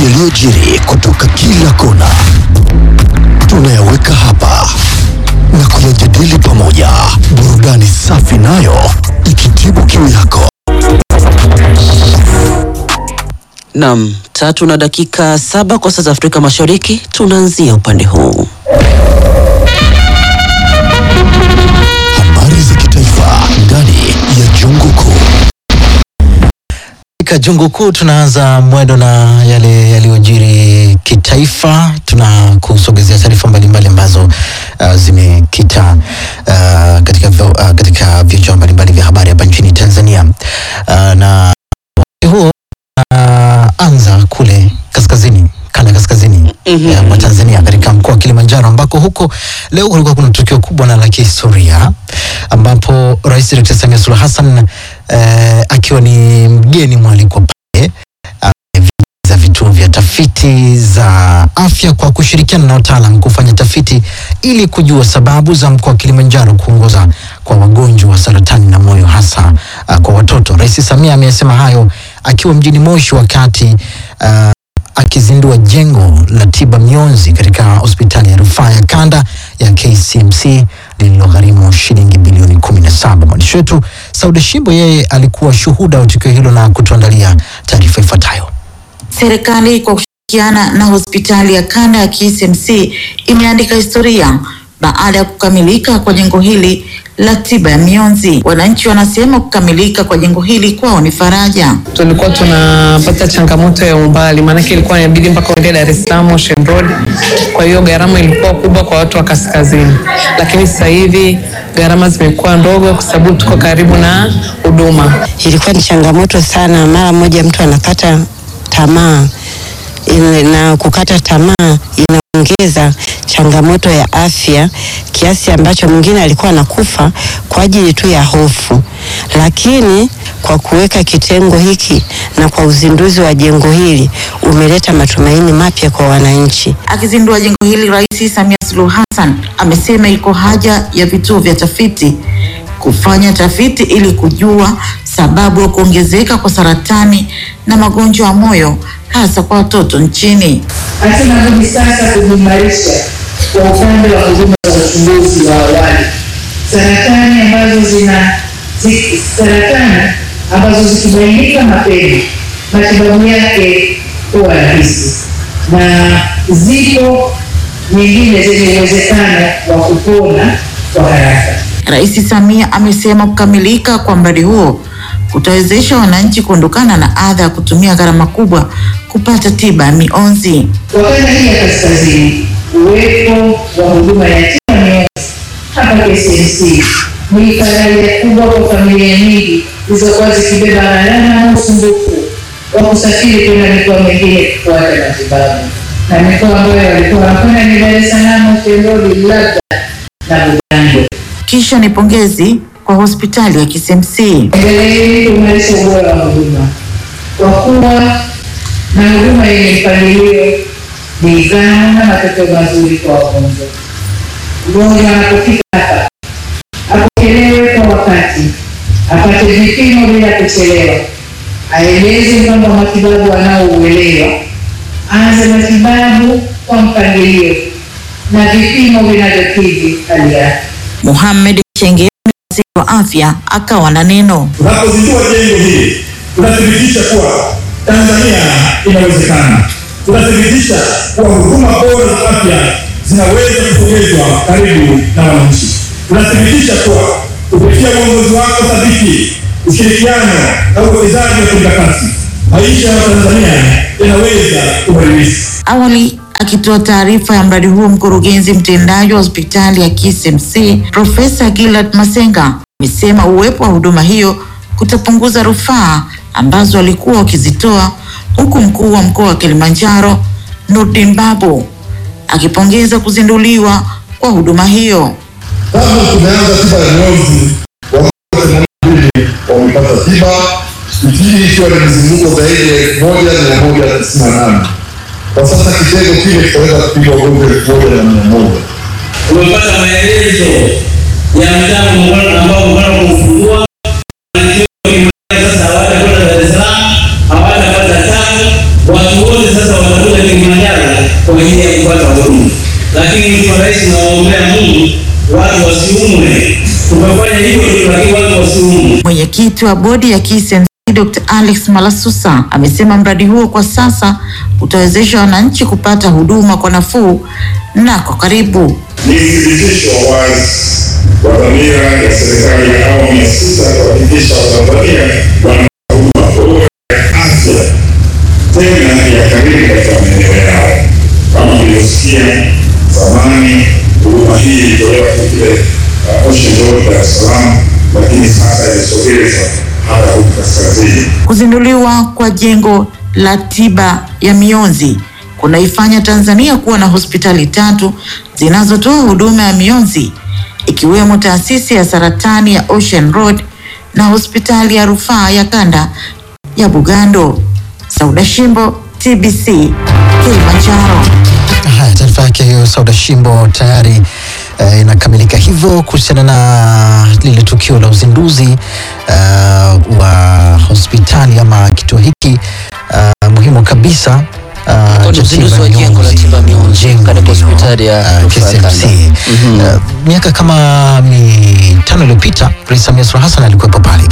yaliyojiri kutoka kila kona tunayaweka hapa na kuyajadili pamoja, burudani safi nayo ikitibu kiu yako. Nam, tatu na dakika saba kwa saa za Afrika Mashariki, tunaanzia upande huu. Habari za kitaifa ndani ya Jungu Kuu. Katika jungu kuu tunaanza mwendo na yale yaliyojiri kitaifa. Tunakusogezea taarifa mbalimbali ambazo uh, zimekita uh, katika, vyo- uh, katika vichwa mbalimbali vya habari hapa nchini Tanzania uh, na wakati huo uh, anza kule kaskazini kanda ya kaskazini Mhm. eh, mwa Tanzania katika mkoa wa Kilimanjaro ambako huko leo kulikuwa kuna tukio kubwa na la kihistoria ambapo Rais Dr. Samia Suluhu Hassan eh, akiwa ni mgeni mwalikwa pale za vituo vya tafiti za afya kwa kushirikiana na wataalam kufanya tafiti ili kujua sababu za mkoa wa Kilimanjaro kuongoza kwa wagonjwa wa saratani na moyo hasa uh, kwa watoto. Rais Samia amesema hayo akiwa mjini Moshi wakati uh, akizindua jengo la tiba mionzi katika hospitali ya rufaa ya kanda ya KCMC lililogharimu shilingi bilioni 17. Mwandishi wetu Sauda Shimbo yeye alikuwa shuhuda wa tukio hilo na kutuandalia taarifa ifuatayo. Serikali kwa kushirikiana na hospitali ya kanda ya KCMC imeandika historia baada ya kukamilika kwa jengo hili la tiba ya mionzi. Wananchi wanasema kukamilika kwa jengo hili kwao ni faraja. tulikuwa tunapata changamoto ya umbali, maanake ilikuwa inabidi mpaka uende Dar es Salaam Ocean Road. Kwa hiyo gharama ilikuwa kubwa kwa watu wa kaskazini, lakini sasa hivi gharama zimekuwa ndogo kwa sababu tuko karibu na huduma. ilikuwa ni changamoto sana. Mara moja mtu anakata tamaa Ile- na kukata tamaa inaongeza changamoto ya afya kiasi ambacho mwingine alikuwa anakufa kwa ajili tu ya hofu, lakini kwa kuweka kitengo hiki na kwa uzinduzi wa jengo hili umeleta matumaini mapya kwa wananchi. Akizindua jengo hili, Rais Samia Suluhu Hassan amesema iko haja ya vituo vya tafiti kufanya tafiti ili kujua sababu ya kuongezeka kwa saratani na magonjwa ya moyo hasa kwa watoto nchini. hatuna budi sasa kujimarisha kwa upande wa huduma za uchunguzi wa awali. Saratani ambazo zina zi- saratani ambazo zikibainika mapema matibabu yake huwa rahisi, na zipo nyingine zenye uwezekano wa kupona kwa haraka. Rais Samia amesema kukamilika kwa mradi huo kutawezesha wananchi kuondokana na adha ya kutumia gharama kubwa kupata tiba ya mionzi. Kwa kanda hii ya kaskazini, uwepo wa huduma ya tiba mionzi hapa KCMC ni faraja kubwa kwa familia nyingi zilizokuwa zikibeba gharama na usumbufu wa kusafiri kwenda mikoa mingine kufuata matibabu, na mikoa ambayo walikuwa wanakwenda ni Dar es Salaam, Ocean Road, labda na Bugando. Kisha ni pongezi kwa hospitali ya KCMC. Endeleeni kuimarisha ubora wa huduma kwa kuwa na huduma yenye mpangilio, nidhamu na matokeo mazuri kwa wagonjwa. Mgonjwa anapofika hapa apokelewe kwa wakati, apate vipimo bila kuchelewa, aeleze mpango wa matibabu anaouelewa, aanze matibabu kwa mpangilio na vipimo vinavyokidhi hali yake. Mohamed Chenge, waziri wa afya, akawa na neno. Tunapozindua jengo hili tunathibitisha kuwa Tanzania inawezekana. Tunathibitisha kuwa huduma bora za afya zinaweza kusogezwa karibu na wananchi. Tunathibitisha kuwa kupitia uongozi wako thabiti, ushirikiano na uwekezaji wa kimkakati, maisha ya Tanzania yanaweza kubadilika. Awali akitoa taarifa ya mradi huo, mkurugenzi mtendaji wa hospitali ya KCMC Profesa Gilad Masenga amesema uwepo wa huduma hiyo kutapunguza rufaa ambazo walikuwa wakizitoa, huku mkuu wa mkoa wa Kilimanjaro Nurdin Babu akipongeza kuzinduliwa kwa huduma hiyo. Tangu tumeanza tiba ya mionzi, wagonjwa themanini na mbili wamepata tiba, nchini ikiwa ni mizunguko zaidi ya elfu moja mia moja tisini na nane. Kwa sasa kitengo kile kitaweza kupiga wagonjwa elfu moja na mia moja. umepata maelezo ya mtambo muungano ambao muungano kuufungua sasa hawatakwenda Dar es Salaam, hawatapata tano, watu wote sasa watakuwa Mwenyekiti wa bodi ya KCMC Dr. Alex Malasusa amesema mradi huo kwa sasa utawezesha wananchi kupata huduma kwa nafuu na kwa karibu. Ni uthibitisho wa wazi wa dhamira ya serikali ya awamu ya sita kuhakikisha Watanzania wanapata huduma bora ya afya tena ya karibu katika maeneo yao. Kama mlivyosikia zamani, huduma hii ilitolewa kile uh, Ocean Road Dar es Salaam, lakini sasa imesogezwa hata huku kaskazini. Kuzinduliwa kwa jengo la tiba ya mionzi kunaifanya Tanzania kuwa na hospitali tatu zinazotoa huduma ya mionzi ikiwemo taasisi ya saratani ya Ocean Road na hospitali ya rufaa ya kanda ya Bugando. Sauda Shimbo, TBC, Kilimanjaro. Haya, taarifa yake hiyo Sauda Shimbo tayari eh, inakamilika hivyo kuhusiana na lile tukio la uzinduzi eh, wa hospitali ama kituo hiki eh, muhimu kabisa eh, Kwa cha uzinduzi tiba wa jengo la tiba mionzi jengo katika hilo, hospitali ya eh, rufaa ya KCMC. kanda. Mhm. Eh, miaka kama mitano iliyopita Rais Samia Suluhu Hassan alikuwepo pale